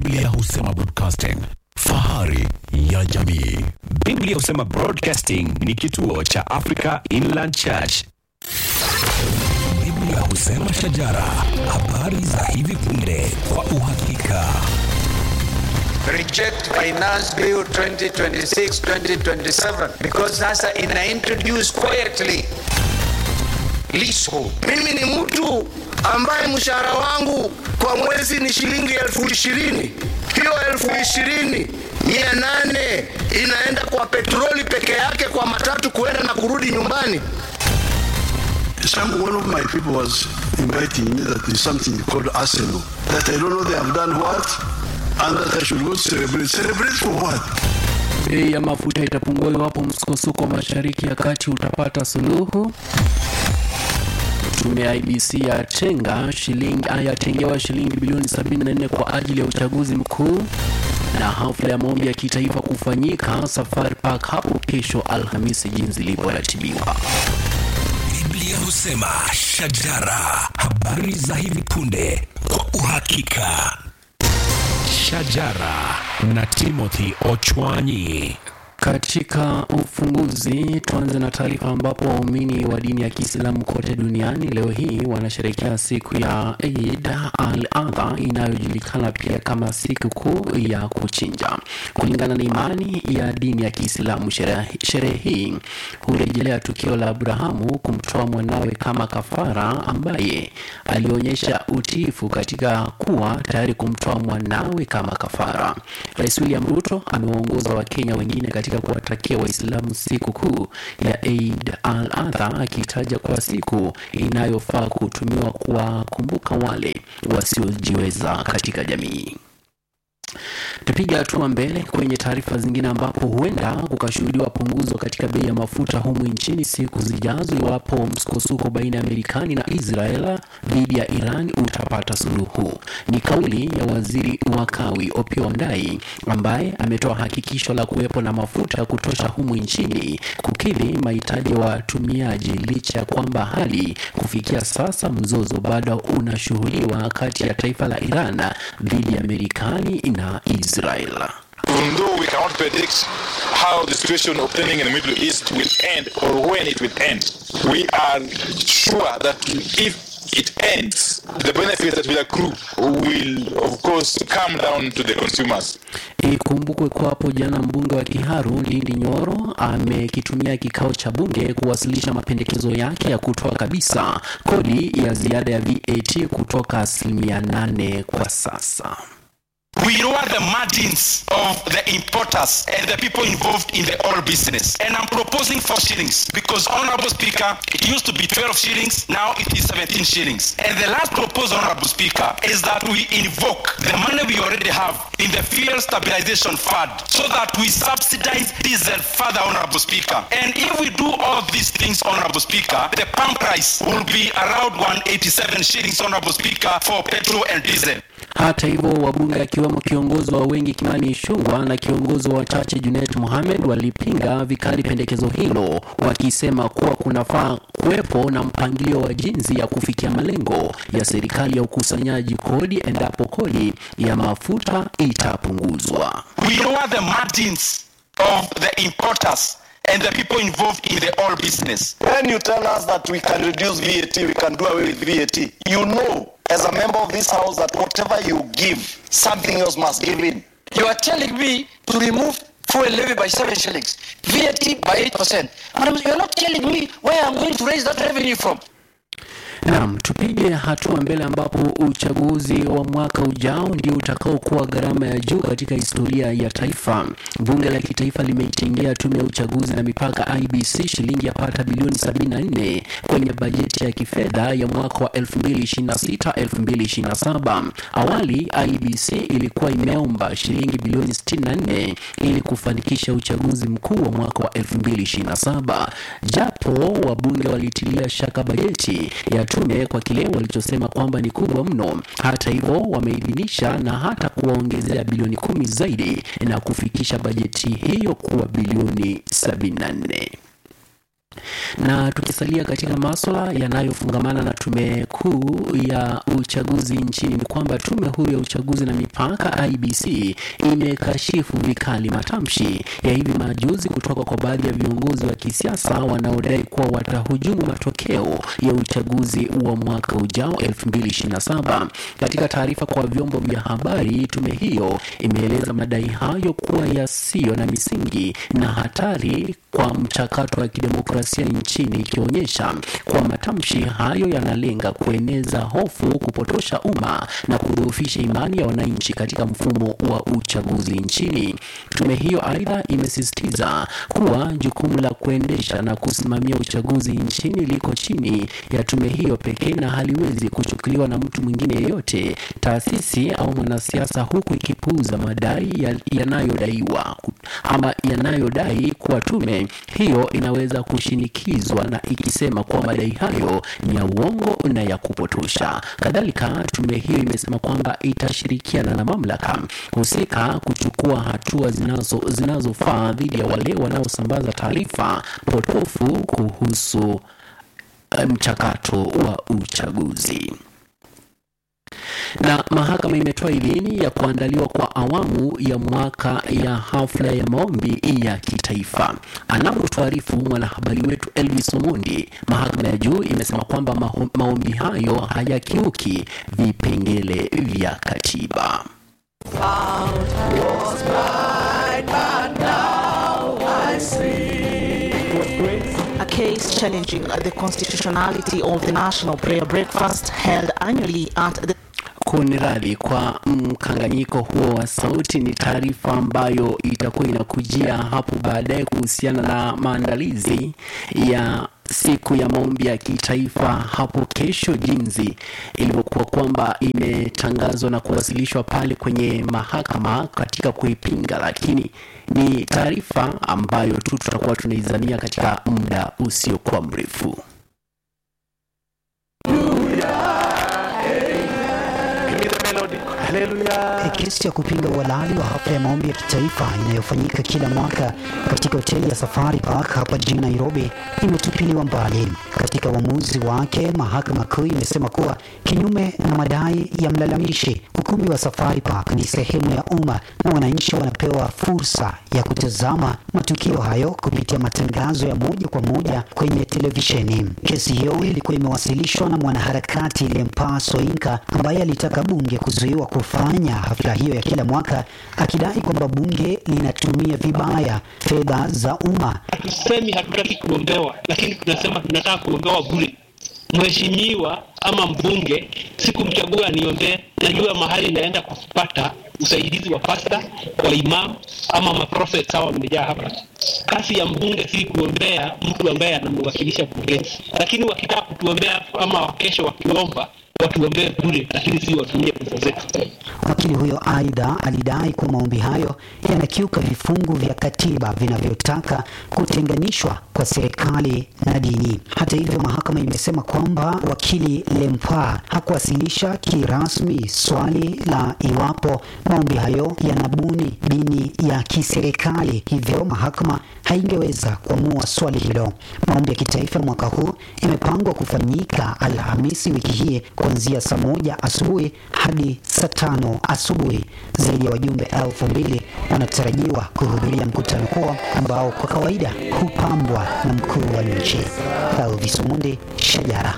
Biblia husema broadcasting, fahari ya jamii. Biblia husema Broadcasting ni kituo cha Africa Inland Church. Biblia husema shajara, habari za hivi punde kwa uhakika. reject finance bill 2026-2027 because sasa ina introduce quietly leasehold. Mimi ni mtu ambaye mshahara wangu kwa mwezi ni shilingi elfu ishirini. Hiyo elfu ishirini mia nane inaenda kwa petroli peke yake, kwa matatu kuenda na kurudi nyumbani. Some one of my people was inviting me that there's something called Arsenal. That I don't know they have done what, and that I should go celebrate. Celebrate for what? Bei ya mafuta itapungua iwapo msukosuko mashariki ya kati utapata suluhu. Tume ya IBC yatenga shilingi yatengewa shilingi bilioni 74 kwa ajili ya uchaguzi mkuu, na hafla ya maombi ya kitaifa kufanyika Safari Park hapo kesho Alhamisi jinsi ilivyoratibiwa. Biblia husema shajara, habari za hivi punde kwa uhakika. Shajara na Timothy Ochwanyi. Katika ufunguzi, tuanze na taarifa ambapo waumini wa dini ya Kiislamu kote duniani leo hii wanasherehekea siku ya Eid al-Adha inayojulikana pia kama siku kuu ya kuchinja. Kulingana na imani ya dini ya Kiislamu, sherehe sherehe hii hurejelea tukio la Abrahamu kumtoa mwanawe kama kafara, ambaye alionyesha utiifu katika kuwa tayari kumtoa mwanawe kama kafara. Rais William Ruto amewaongoza Wakenya wengine katika kuwatakia Waislamu siku kuu ya Eid al-Adha akitaja kuwa siku inayofaa kutumiwa kuwakumbuka wale wasiojiweza katika jamii. Tupiga hatua mbele kwenye taarifa zingine ambapo huenda kukashuhudiwa punguzo katika bei ya mafuta humu nchini siku zijazo iwapo msukosuko baina ya Marekani na Israel dhidi ya Iran utapata suluhu. Ni kauli ya waziri wa kawi Opiyo Wandayi ambaye ametoa hakikisho la kuwepo na mafuta ya kutosha humu nchini kukidhi mahitaji ya watumiaji licha ya kwamba hali kufikia sasa mzozo bado unashuhudiwa kati ya taifa la Iran dhidi ya Marekani na Israel. Although we cannot predict how the situation obtaining in the Middle East will end or when it will end, we are sure that if it ends, the benefits that will accrue will, of course, come down to the consumers. Ikumbukwe kuwa hapo jana mbunge wa Kiharu Ndindi Nyoro amekitumia kikao cha bunge kuwasilisha mapendekezo yake ya kutoa kabisa kodi ya ziada ya VAT kutoka asilimia nane kwa sasa. We lower the margins of the importers and the people involved in the oil business. And I'm proposing four shillings because, Honorable Speaker, it used to be 12 shillings, now it is 17 shillings. And the last proposal, Honorable Speaker, is that we invoke the money we already have in the fuel stabilization fund so that we subsidize diesel further, Honorable Speaker. And if we do all of these things, Honorable Speaker, the pump price will be around 187 shillings, Honorable Speaker, for petrol and diesel. Hata hivyo wabunge akiwemo kiongozi wa wengi Kimani Ichung'wah na kiongozi wa wachache Junet Mohamed walipinga vikali pendekezo hilo, wakisema kuwa kunafaa kuwepo na mpangilio wa jinsi ya kufikia malengo ya serikali ya ukusanyaji kodi endapo kodi ya mafuta itapunguzwa. we lower the margins of the importers and the people involved in the oil business. When you tell us that we can reduce VAT, we can do away with VAT, you know, as a member of this house, that whatever you give, something else must give in. You are telling me to remove fuel levy by seven shillings, VAT by eight percent, and you are not telling me where I'm going to raise that revenue from. Naam, tupige hatua mbele ambapo uchaguzi wa mwaka ujao ndio utakaokuwa gharama ya juu katika historia ya taifa. Bunge la kitaifa limeitengea tume ya uchaguzi na mipaka IBC shilingi yapata bilioni 74 kwenye bajeti ya kifedha ya mwaka wa 2026-2027. Awali IBC ilikuwa imeomba shilingi bilioni 64 ili kufanikisha uchaguzi mkuu wa mwaka wa 2027, japo wabunge walitilia shaka bajeti ya tume kwa kile walichosema kwamba ni kubwa mno. Hata hivyo, wameidhinisha na hata kuwaongezea bilioni kumi zaidi na kufikisha bajeti hiyo kuwa bilioni 74. Na tukisalia katika maswala yanayofungamana na tume kuu ya uchaguzi nchini, ni kwamba tume huru ya uchaguzi na mipaka IBC imekashifu vikali matamshi ya hivi majuzi kutoka kwa baadhi ya viongozi wa kisiasa wanaodai kuwa watahujumu matokeo ya uchaguzi wa mwaka ujao 2027. Katika taarifa kwa vyombo vya habari, tume hiyo imeeleza madai hayo kuwa yasiyo na misingi na hatari kwa mchakato wa kidemokrasia nchini, ikionyesha kuwa matamshi hayo yanalenga kueneza hofu, kupotosha umma na kudhoofisha imani ya wananchi katika mfumo wa uchaguzi nchini. Tume hiyo aidha imesisitiza kuwa jukumu la kuendesha na kusimamia uchaguzi nchini liko chini ya tume hiyo pekee na haliwezi kuchukuliwa na mtu mwingine yeyote, taasisi au mwanasiasa, huku ikipuuza madai ya- yanayodaiwa ama yanayodai kuwa tume hiyo inaweza kushinikizwa na ikisema kuwa madai hayo ni ya uongo na ya kupotosha. Kadhalika, tume hiyo imesema kwamba itashirikiana na mamlaka husika kuchukua hatua zinazo zinazofaa dhidi ya wale wanaosambaza taarifa potofu kuhusu eh, mchakato wa uchaguzi na mahakama imetoa idhini ya kuandaliwa kwa awamu ya mwaka ya hafla ya maombi ya kitaifa. Anavyotuarifu mwanahabari wetu Elvis Omondi, mahakama ya juu imesema kwamba maho- maombi hayo hayakiuki vipengele vya katiba. A case challenging the constitutionality of the national prayer breakfast held annually at the Kuniradhi kwa mkanganyiko huo wa sauti. Ni taarifa ambayo itakuwa inakujia hapo baadaye kuhusiana na maandalizi ya siku ya maombi ya kitaifa hapo kesho, jinsi ilivyokuwa kwamba imetangazwa na kuwasilishwa pale kwenye mahakama katika kuipinga, lakini ni taarifa ambayo tu tutakuwa tunaizania katika muda usiokuwa mrefu. Kesi ya kupinga uhalali wa hafla ya maombi ya kitaifa inayofanyika kila mwaka katika hoteli ya Safari Park hapa jijini Nairobi imetupiliwa mbali. Katika uamuzi wake, mahakama kuu imesema kuwa kinyume na madai ya mlalamishi, ukumbi wa Safari Park ni sehemu ya umma na wananchi wanapewa fursa ya kutazama matukio hayo kupitia matangazo ya moja kwa moja kwenye televisheni. Kesi hiyo ilikuwa imewasilishwa na mwanaharakati Lempaa Soinka ambaye alitaka bunge kuzuiwa kufanya hafla hiyo ya kila mwaka, akidai kwamba bunge linatumia vibaya fedha za umma. Hatusemi hatutaki kuombewa, lakini tunasema tunataka kuombewa bure. Mheshimiwa ama mbunge sikumchagua niombee, najua mahali naenda kupata usaidizi wa pasta wa imam ama maprofet hawa wamejaa hapa. Kazi ya mbunge si kuombea mtu ambaye anamwakilisha bungeni, lakini wakitaka kutuombea ama kesho wakiomba watuombee bure, lakini si watumie pesa zetu. Wakili huyo aidha alidai kuwa maombi hayo yanakiuka vifungu vya katiba vinavyotaka kutenganishwa kwa serikali na dini. Hata hivyo, mahakama imesema kwamba wakili Lempa hakuwasilisha kirasmi swali la iwapo maombi hayo yanabuni dini ya kiserikali, hivyo mahakama haingeweza kuamua swali hilo. Maombi ya kitaifa mwaka huu imepangwa kufanyika Alhamisi wiki hii kuanzia saa moja asubuhi hadi saa tano asubuhi. Zaidi ya wajumbe elfu mbili wanatarajiwa kuhudhuria mkutano huo ambao kwa kawaida hupambwa na mkuu wa nchi. Elvis Omondi, Shajara.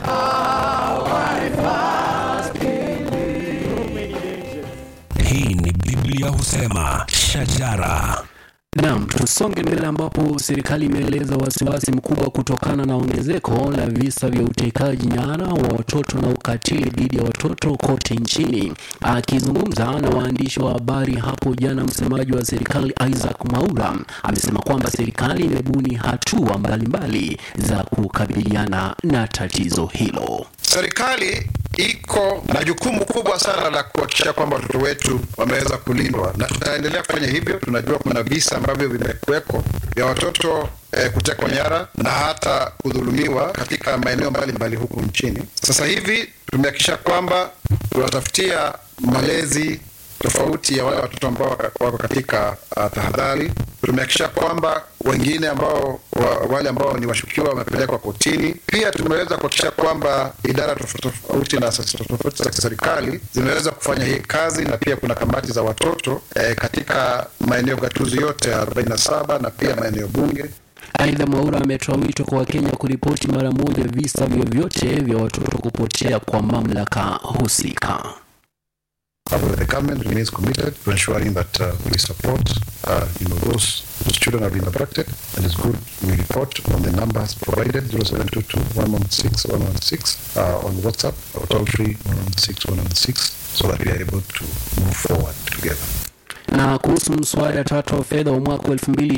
Hii ni Biblia husema shajara. Naam, tusonge mbele ambapo serikali imeeleza wasiwasi mkubwa kutokana na ongezeko la visa vya utekaji nyara wa watoto na ukatili dhidi ya watoto kote nchini. Akizungumza na waandishi wa habari hapo jana, msemaji wa serikali Isaac Mwaura amesema kwamba serikali imebuni hatua mbalimbali za kukabiliana na tatizo hilo. Serikali iko na jukumu kubwa sana la kuhakikisha kwamba watoto wetu wameweza kulindwa, na tutaendelea kufanya hivyo. Tunajua kuna visa ambavyo vimekuweko vya watoto eh, kutekwa nyara na hata kudhulumiwa katika maeneo mbalimbali huku nchini. Sasa hivi tumehakikisha kwamba tunatafutia malezi tofauti ya wale watoto ambao waka- wako katika uh, tahadhari. Tumehakikisha kwamba wengine ambao wa, wale ambao ni washukiwa wamepelekwa kotini. Pia tumeweza kuhakikisha kwamba idara tofauti tofauti na asasi tofauti za kiserikali zimeweza kufanya hii kazi, na pia kuna kamati za watoto eh, katika maeneo gatuzi yote 47 na pia maeneo bunge. Aidha, Mwaura ametoa wito kwa Wakenya kuripoti mara moja visa vyovyote vya watoto kupotea kwa mamlaka husika. However, the government remains committed to ensuring that uh, we support uh, you know, those whose children have been abducted. And it's good we report on the numbers provided 0722 116 116 uh, on WhatsApp or toll free 116 116 so that we are able to move forward together. Na kuhusu mswada tatu wa fedha wa mwaka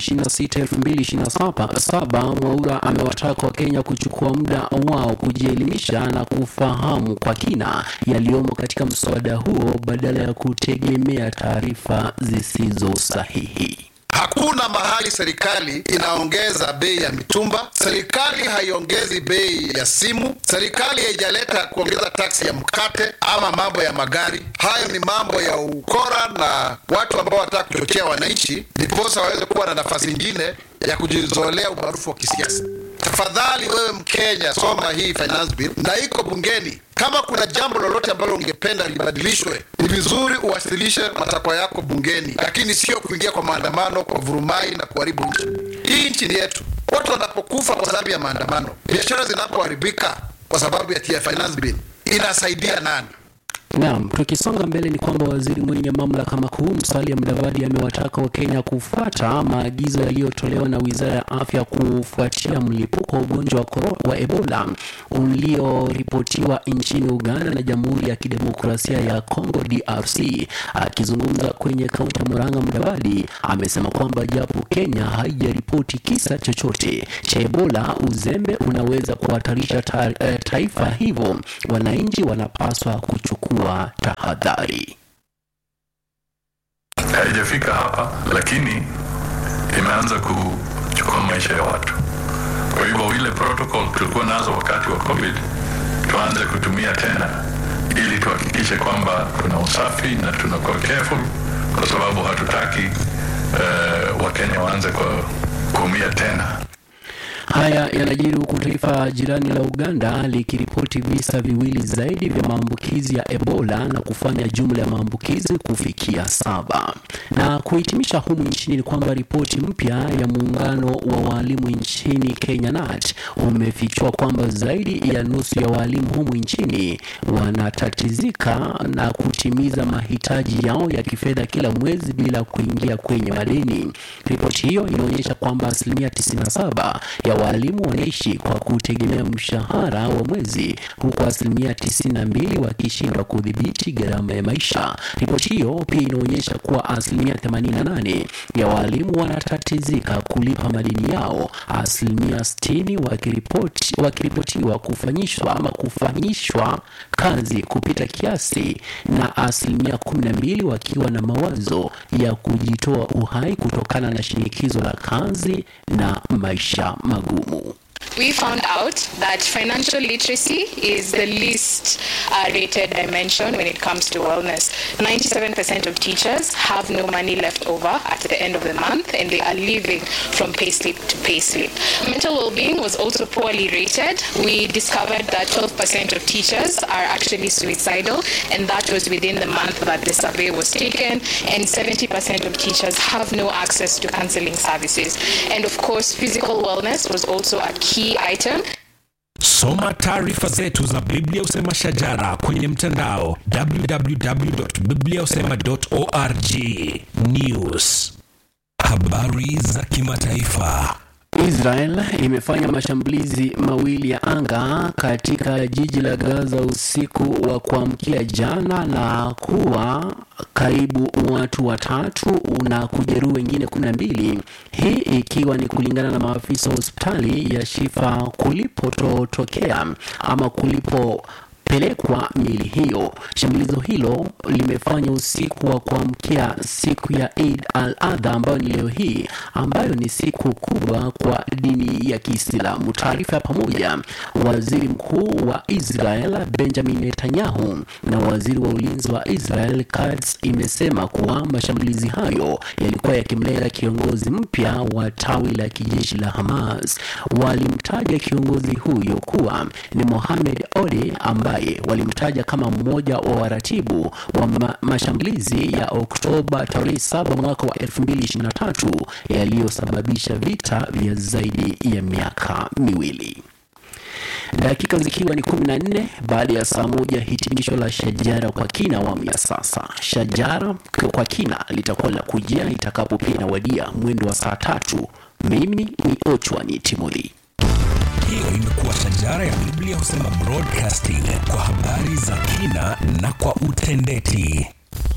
2026-2027, Mwaura amewataka Wakenya kuchukua muda wao kujielimisha na kufahamu kwa kina yaliyomo katika mswada huo badala ya kutegemea taarifa zisizo sahihi. Hakuna mahali serikali inaongeza bei ya mitumba. Serikali haiongezi bei ya simu. Serikali haijaleta kuongeza taksi ya mkate ama mambo ya magari. Hayo ni mambo ya ukora na watu ambao wanataka kuchochea wananchi, ndiposa waweze kuwa na nafasi nyingine ya kujizolea umaarufu wa kisiasa. Tafadhali wewe Mkenya, soma hii finance bill na iko bungeni. Kama kuna jambo lolote ambalo ungependa libadilishwe, ni vizuri uwasilishe matakwa yako bungeni, lakini sio kuingia kwa maandamano, kwa vurumai na kuharibu nchi. Hii nchi ni yetu. Watu wanapokufa kwa sababu ya maandamano, biashara zinapoharibika kwa sababu ya tia finance bill, inasaidia nani? Naam, tukisonga mbele ni kwamba waziri mwenye mamlaka makuu Musalia Mudavadi amewataka Wakenya kufuata maagizo yaliyotolewa na Wizara ya Afya kufuatia mlipuko wa ugonjwa wa koro- wa Ebola ulioripotiwa nchini Uganda na Jamhuri ya Kidemokrasia ya Kongo DRC. Akizungumza kwenye kaunti ya Murang'a, Mudavadi amesema kwamba japo Kenya haijaripoti kisa chochote cha Ebola, uzembe unaweza kuhatarisha ta, eh, taifa, hivyo wananchi wanapaswa kuchukua tahadhari. haijafika hapa, lakini imeanza kuchukua maisha ya watu. Kwa hivyo ile protocol tulikuwa nazo wakati wa COVID tuanze kutumia tena, ili tuhakikishe kwamba kuna usafi na tunakuwa careful, kwa sababu hatutaki uh, Wakenya waanze kwa kuumia tena. Haya yanajiri huku taifa jirani la Uganda likiripoti visa viwili zaidi vya maambukizi ya Ebola na kufanya jumla ya maambukizi kufikia saba. Na kuhitimisha humu nchini ni kwamba ripoti mpya ya muungano wa walimu nchini Kenya NAT umefichua kwamba zaidi ya nusu ya walimu humu nchini wanatatizika na kutimiza mahitaji yao ya kifedha kila mwezi bila kuingia kwenye madeni. Ripoti hiyo inaonyesha kwamba asilimia 97 ya walimu wanaishi kwa kutegemea mshahara wa mwezi huku asilimia 92 wakishindwa kudhibiti gharama ya maisha. Ripoti hiyo pia inaonyesha kuwa asilimia 88 ya walimu wanatatizika kulipa madeni yao, asilimia 60 wakiripoti wakiripotiwa kufanyishwa ama kufanyishwa kazi kupita kiasi na asilimia 12 wakiwa na mawazo ya kujitoa uhai kutokana na shinikizo la kazi na maisha magumu. We found out that financial literacy is the least uh, rated dimension when it comes to wellness. 97% of teachers have no money left over at the end of the month and they are living from payslip to payslip. Mental well-being was also poorly rated. We discovered that 12% of teachers are actually suicidal and that was within the month that the survey was taken and 70% of teachers have no access to counseling services. And of course, physical wellness was also a key item. Soma taarifa zetu za Biblia Usema Shajara kwenye mtandao www.bibliausema.org. News, habari za kimataifa. Israel imefanya mashambulizi mawili ya anga katika jiji la Gaza usiku wa kuamkia jana na kuwa karibu watu watatu na kujeruhi wengine kumi na mbili, hii ikiwa ni kulingana na maafisa wa hospitali ya Shifa kulipotokea ama kulipo kupelekwa miili hiyo. Shambulizo hilo limefanya usiku wa kuamkia siku ya Eid al-Adha ambayo ni leo hii, ambayo ni siku kubwa kwa dini ya Kiislamu. Taarifa ya pamoja waziri mkuu wa Israel Benjamin Netanyahu na waziri wa ulinzi wa Israel Katz imesema kuwa mashambulizi hayo yalikuwa yakimlenga kiongozi mpya wa tawi la kijeshi la Hamas. Walimtaja kiongozi huyo kuwa ni Mohamed Ode ambaye walimtaja kama mmoja wa waratibu wa ma mashambulizi ya Oktoba tarehe 7 mwaka wa 2023 yaliyosababisha vita vya zaidi ya miaka miwili. Dakika zikiwa ni 14 baada ya saa moja, hitimisho la Shajara kwa kina awamu ya sasa. Shajara kwa kina litakuwa la kujia itakapo pia inawadia mwendo wa saa tatu. Mimi ni Ochwani Timothy. Hiyo imekuwa Shajara ya Biblia husema broadcasting kwa habari za kina na kwa utendeti.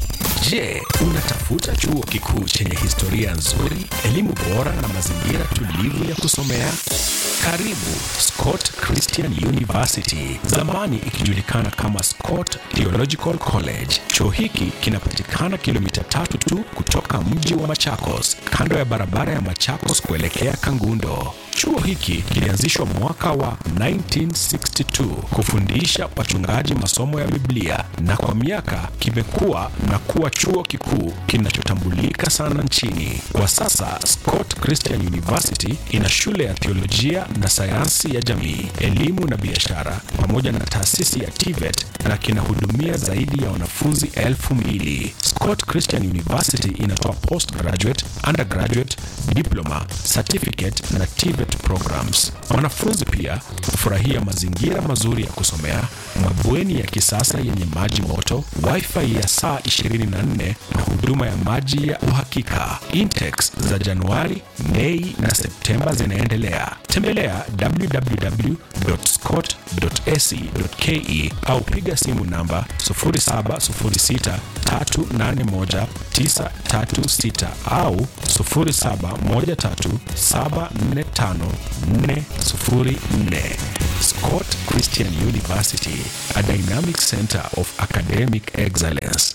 Je, unatafuta chuo kikuu chenye historia nzuri, elimu bora na mazingira tulivu ya kusomea? Karibu Scott Christian University, zamani ikijulikana kama Scott Theological College. Chuo hiki kinapatikana kilomita tatu tu kutoka mji wa Machakos, kando ya barabara ya Machakos kuelekea Kangundo. Chuo hiki kilianzishwa mwaka wa 1962 kufundisha wachungaji masomo ya Biblia na kwa miaka kimekuwa na kuwa chuo kikuu kinachotambulika sana nchini. Kwa sasa Scott Christian University ina shule ya theolojia na sayansi ya jamii, elimu na biashara pamoja na taasisi ya TVET na kinahudumia zaidi ya wanafunzi elfu mbili. Scott Christian University inatoa postgraduate, undergraduate, diploma, certificate na TVET programs. Wanafunzi pia hufurahia mazingira mazuri ya kusomea, mabweni ya kisasa yenye maji moto, wifi ya saa 24 na huduma ya maji ya uhakika. Intex za Januari, Mei na Septemba zinaendelea. Tembelea www.scott.ac.ke au piga simu namba 0706381936 au 0713745404. Scott Christian University, a dynamic center of academic excellence.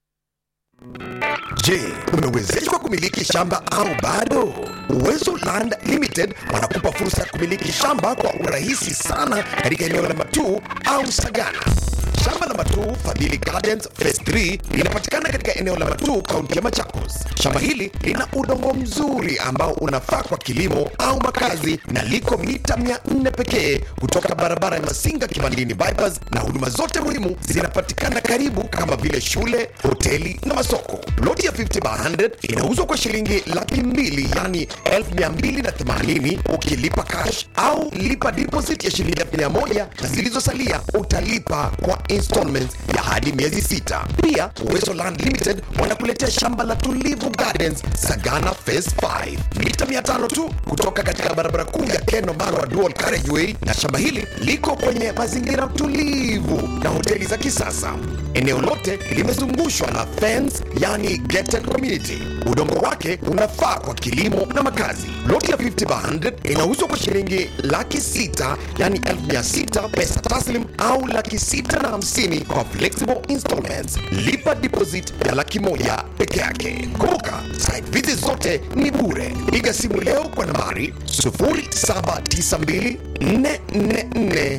Je, umewezeshwa kumiliki shamba au bado? Uwezo Land Limited wanakupa fursa ya kumiliki shamba kwa urahisi sana katika eneo la Matuu au Sagana. Shamba la Matuu Fadhili Gardens Phase 3 linapatikana katika eneo la Matuu, kaunti ya Machakos. Shamba hili lina udongo mzuri ambao unafaa kwa kilimo au makazi na liko mita 400 pekee kutoka barabara ya Masinga Kibandini bypass, na huduma zote muhimu zinapatikana karibu kama vile shule, hoteli na masoko. Ploti ya 50 by 100 inauzwa kwa shilingi laki mbili yani 1280 ukilipa cash au lipa deposit ya shilingi 1000 na zilizosalia utalipa kwa installments ya hadi miezi sita. Pia Uwezo Land Limited wanakuletea shamba la Tulivu Gardens Sagana Phase 5 mita 500 tu kutoka katika barabara kuu ya Keno Marwa Dual Carriageway, na shamba hili liko kwenye mazingira tulivu na hoteli za kisasa. Eneo lote limezungushwa na fence, yani gated community. Udongo wake unafaa kwa kilimo na makazi. Loti ya 50 by 100 inauzwa kwa shilingi laki sita yani elfu mia sita pesa taslim au laki sita na hamsini kwa flexible installments. Lipa deposit ya laki moja peke yake. Kumbuka site visit zote ni bure. Piga simu leo kwa nambari 0792 444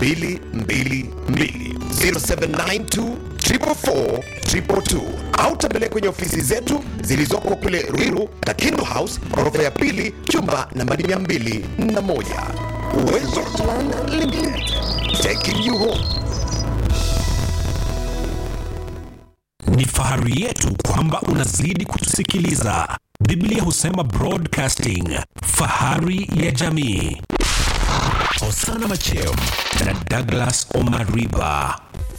222 0792 444 222 au tembelea kwenye ofisi zetu zilizoko kule Ruiru, Kakindu House, ghorofa ya pili, chumba nambari 201. Uwezo Land Limited, taking you home. Ni fahari yetu kwamba unazidi kutusikiliza. Biblia husema broadcasting, fahari ya jamii. Osana Macheo na Douglas Omariba